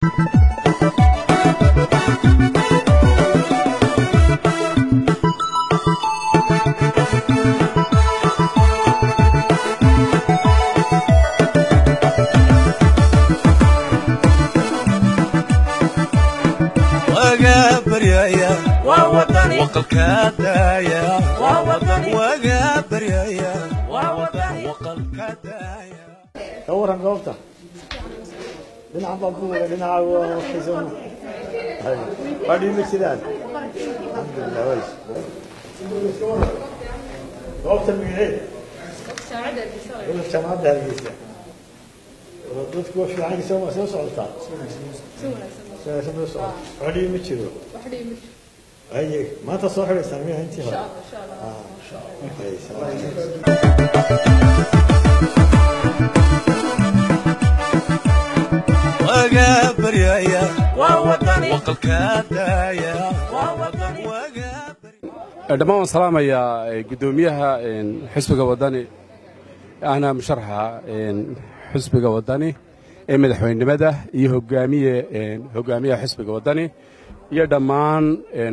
ka waran goobta dhinacan baa ku wada dhinaca waxaysan waa dhiimi sidaan alxamdulilah ways goobta magaceed gobolka jaamacadda hargeysa dadku waa fiican soo soo socotaa wanaagsan soo socota wax dhibi ma jiro aye maanta soo xidhaysaan miya intii hore dhammaan waan salaamayaa guddoomiyaha xisbiga wadani ahna musharaxa xisbiga wadani ee madaxweynenimada iyo hogaamiye hogaamiyaha xisbiga wadani iyo dhammaan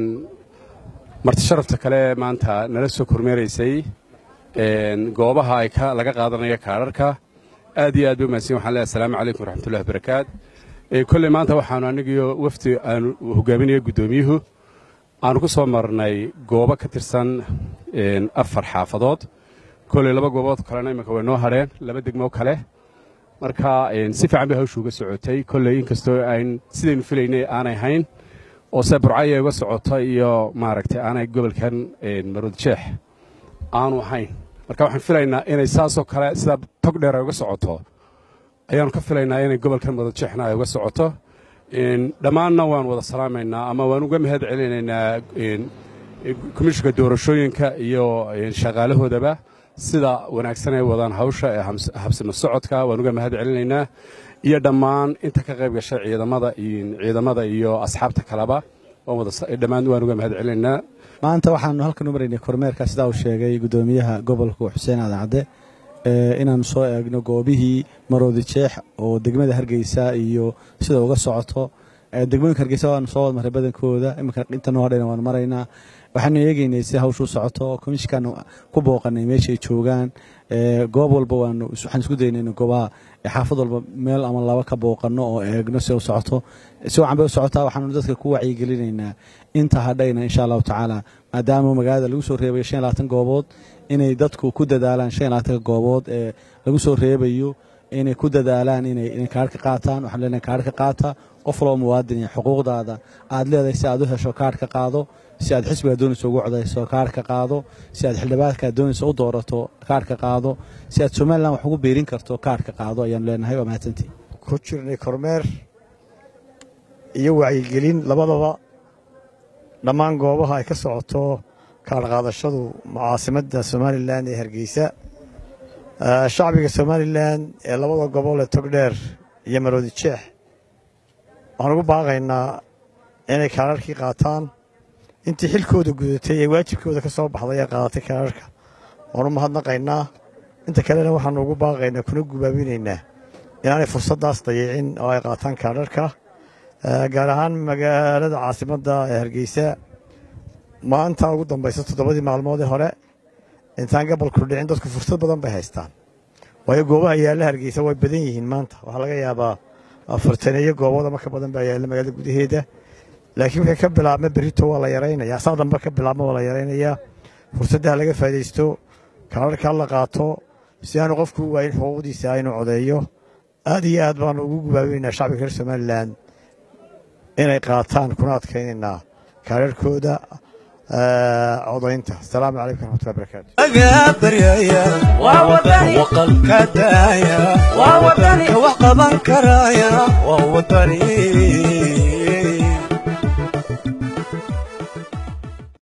marti sharafta kale maanta nala soo kormeeraysay goobaha ay laga qaadanayo kaadharka aad iyo aad ba mahadsan waxaan leeyahay asalaamu calaykum waraxmatullahi wabarakaat kolley maanta waxaanu anigiyo wafdi aanu hogaaminayo guddoomiyuhu aanu ku soo marnay goobo ka tirsan afar xaafadood kolley laba goobood kalena iminka way noo hadheen laba degmo kale marka si fiican bay hawshu uga socotay kolley inkastoo ayn sidaynu filaynay aanay hayn oo se burcaya uga socoto iyo maaragtay aanay gobolkan maroodjeex aanu ahayn marka waxaan filaynaa inay saasoo kale sida tog dheer ay uga socoto ayaanu ka filaynaa inay gobolkan maroodjeexna ay uga socoto dhammaanna waan wada salaamaynaa ama waan uga mahad celinaynaa komishinka doorashooyinka iyo shaqaalahoodaba sida wanaagsan ay wadaan hawsha ee habsimo socodka waan uga mahad celinaynaa iyo dhammaan inta ka qayb gashay ciidamada ciidamada iyo asxaabta kaleba dhammaan waan uga mahad celinaynaa maanta waxaanu halkan u maraynay kormeerka sidaa uu sheegay guddoomiyaha gobolka xuseen aadan cadde inaanu soo eegno goobihii maroodi jeex oo degmada hargeysa iyo sida uga socoto degmooyinka hargeysa waanu soo wad maray badankooda iminka inta noo hadhayna waanu maraynaa waxaanu eegeynay si hawshu socoto komishinkaanu ku booqanay meesha ay joogaan goob walba waanu waxaan isku daynay in goobaha xaafad walba meel ama laba ka booqano oo eegno si u socoto si wacan bay u socotaa waxaanu dadka ku wacyigelinaynaa inta hadhayna insha allahu tacaala maadaama magaalada lagu soo reebayo shan iyo labaatan goobood inay dadku ku dadaalaan shan iyo labaatanka goobood ee lagu soo reebayo inay ku dadaalaan inay kaarhka qaataan waxaan leenahay kaarhka qaata qof waloo muwaadin iyo xuquuqdaada aad leedahay si aad u hesho kaarhka qaado si aad xisbigaa doonaysa ugu codayso kaarhka qaado si aad xildhibaankaa doonaysa u doorato kaarhka qaado si aad somalilan wax ugu biirin karto kaarhka qaado ayaanu leenahay waa mahadsantii ku jirnay kormeer iyo wacyigelin labadaba dhammaan goobaha ay ka socoto kaar qaadashadu caasimadda somalilan ee hargeysa shacbiga somalilan ee labada gobol ee togdheer iyo maroodi jeex waxaan ugu baaqaynaa inay kaararkii qaataan intii xilkooda gudatay ee waajibkooda ka soo baxday ee qaadatay kaararka waan u mahadnaqaynaa inta kalena waxaanu ugu baaqaynaa kuna gubaabinaynaa inaanay fursaddaas dayicin oo ay qaataan kaararka gaar ahaan magaalada caasimadda ee hargeysa maanta ugu dambaysa toddobadii maalmood ee hore intaan gobolku dhicin dadku fursad badan bay haystaan waayo goobaha yaalla hargeysa way badan yihiin maanta waxaa laga yaabaa afartaneeyo goobood ama ka badan baa yaalla magaalada gudaheeda laakiin wixii ka bilaabma berrito waa la yaraynayaa saa dambe ka bilaabma waa la yaraynayaa fursaddaha laga faa'idaysto kaararkaa la qaato si aanu qofku u waayin xuquuqdiisa inuu codeeyo aad iyo aad baanu ugu gubaabinaynaa shacbiga reer somalilan inay qaataan kuna adkaynaynaa kaararkooda codaynta asalaamu calaykum raxmatullahi barakaatu agabaryaya waa wadani waqalka daaya waa wadani wax qaban karaya waa wadani